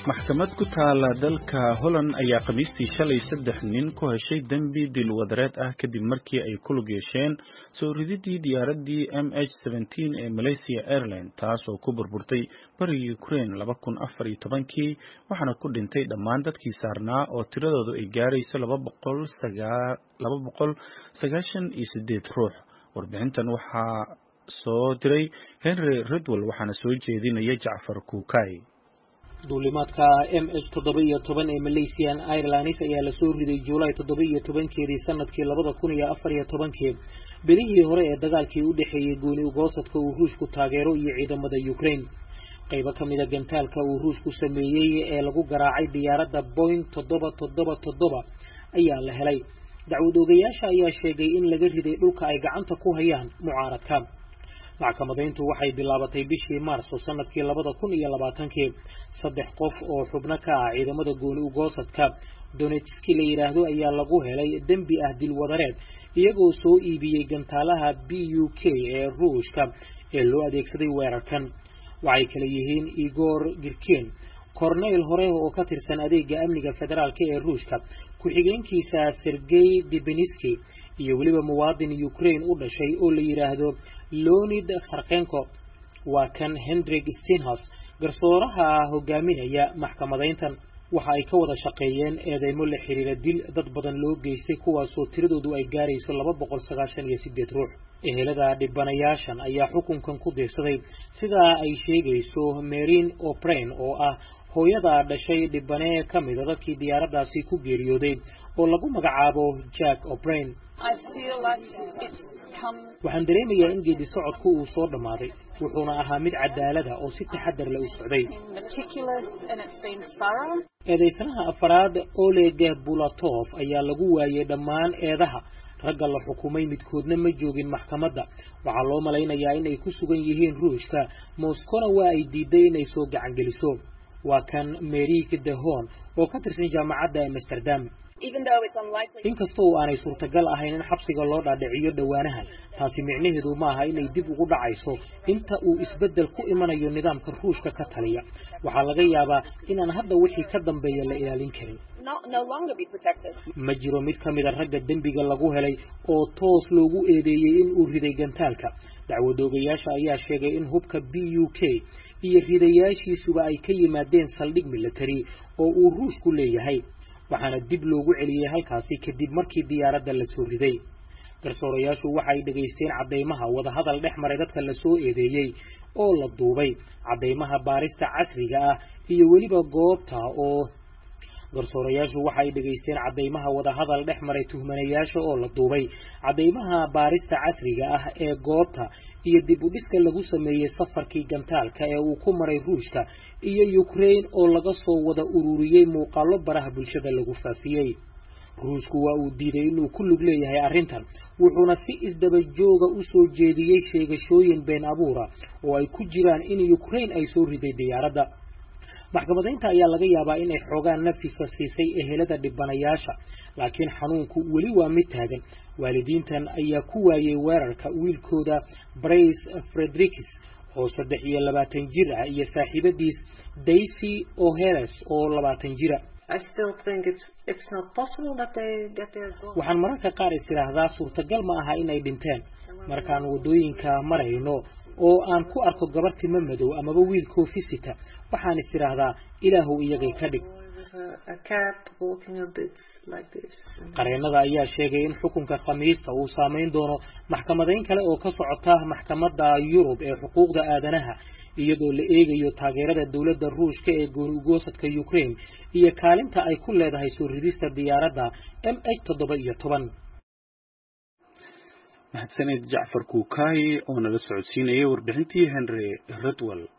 maxkamad ku taala dalka Holland ayaa khamiistii shalay saddex nin ku heshay dembi dil wadareed ah kadib markii ay ku lug yeesheen soo rididii diyaaraddii MH17 ee Malaysia Airlines taas oo ku burburtay bariga Ukraine laba kun afar iyo tobankii waxaana ku dhintay dhammaan dadkii saarnaa oo tiradoodu ay gaarayso laba boqol laba boqol sagaashan iyo sideed ruux warbixintan waxaa soo diray Henry Ridwell waxaana soo jeedinaya Jacfar Kuukay duulimaadka m h toddoba iyo toban ee malaysian airlines ayaa lasoo riday juulaay toddoba iyo tobankeedii sanadkii labada kun iyo afar iyo tobankii bilihii hore ee dagaalkii u dhexeeyey gooni ugoosadka uu ruushku taageero iyo ciidamada ukraine qaybo ka mida gantaalka uu ruushku sameeyey ee lagu garaacay diyaaradda boing toddoba toddoba toddoba ayaa la helay dacwad oogayaasha ayaa sheegay in laga riday dhulka ay gacanta ku hayaan mucaaradka maxkamadayntu waxay bilaabatay bishii maarso sanadkii labada kun iyo labaatankii saddex qof oo xubno ka ah ciidamada gooni ugoosadka donetski la yidhaahdo ayaa lagu helay dembi ah dilwadareed iyagoo soo iibiyey gantaalaha b u k ee ruushka ee loo adeegsaday weerarkan waxay kale yihiin igor girken corneyl hore oo ka tirsan adeega amniga federaalk ee ruushka ku-xigeenkiisa sergey debeniski iyo weliba muwaadin ukraine u dhashay oo la yidhaahdo leonid kharkenko waa kan hendrik stenhos garsooraha hogaaminaya maxkamadayntan waxa ay ka wada shaqeeyeen eedeymo la xiriira dil dad badan loo geystay kuwaasoo tiradoodu ay gaarayso laba boqol sagaashan iyo sideed ruux ehelada dhibanayaashan ayaa xukunkan ku diirsaday sidaa ay sheegayso marin o'brain oo ah hooyada dhashay dhibane ka mida dadkii diyaaraddaasi ku geeriyooday oo lagu magacaabo jack o'brain waxaan dareemayaa in geedi socodku uu soo dhammaaday wuxuuna ahaa mid cadaalada oo si taxadar leh u socday eedaysanaha afaraad oleg bulatov ayaa lagu waayey dhammaan eedaha ragga la xukumay midkoodna ma joogin maxkamadda waxaa loo malaynayaa inay ku sugan yihiin ruushka moskona waa ay diiday inay soo gacangeliso waa kan merik dehon oo ka tirsan jaamacadda amsterdam inkastoo aanay suurtagal ahayn in xabsiga loo dhaadhiciyo dhowaanahan taasi micnaheedu ma aha inay dib ugu dhacayso inta uu isbeddel ku imanayo nidaamka ruushka ka taliya waxaa laga yaabaa inaan hadda wixii ka dambeeya la ilaalin karin ma jiro mid ka mida ragga dembiga lagu helay oo toos loogu eedeeyey in uu riday gantaalka dacwadoogayaasha ayaa sheegay in hubka b u k iyo ridayaashiisuba ay ka yimaadeen saldhig military oo uu ruushku leeyahay waxaana dib loogu celiyey halkaasi kadib markii diyaaradda la soo riday garsoorayaashu waxay dhegaysteen caddaymaha wadahadal dhex maray dadka la soo eedeeyey oo la duubay caddaymaha baarista casriga ah iyo weliba goobta oo garsoorayaashu waxay dhegaysteen caddaymaha wadahadal dhex maray tuhmanayaasha oo la duubay caddaymaha baarista casriga ah ee goobta iyo dib u dhiska lagu sameeyey safarkii gantaalka ee uu ku maray ruushka iyo ukraine oo laga soo wada ururiyey muuqaallo baraha bulshada lagu faafiyey ruushku waa uu diiday inuu ku lug leeyahay arrintan wuxuuna si isdaba jooga u soo jeediyey sheegashooyin been abuura oo ay ku jiraan in ukraine ay soo riday diyaaradda maxkamadaynta ayaa laga yaabaa inay xoogaan nafisa siisay ehelada dhibanayaasha laakiin xanuunku weli waa mid taagan waalidiintan ayaa ku waayey weerarka wiilkooda brace fredericks oo saddex iyo labaatan jir ah iyo saaxiibadiis daisy oheles oo labaatan jira waxaan mararka qaar is idhaahdaa suurtagal ma aha inay dhinteen markaan waddooyinka marayno oo aan ku arko gabar timo madow amaba wiil koofisita waxaan is idhaahdaa ilaahu iyagay ka dhig qareennada ayaa sheegay in xukunka khamiista uu saamayn doono maxkamadayn kale oo ka socota maxkamadda yurub ee xuquuqda aadanaha iyadoo la eegayo taageerada dowladda ruushka ee gooni ugoosadka ukraine iyo kaalinta ay ku leedahay soo ridista diyaaradda m h toddoba iyo toban mahadsaned jacfar kuukay oo nala socodsiinayay warbixintii henry ridwell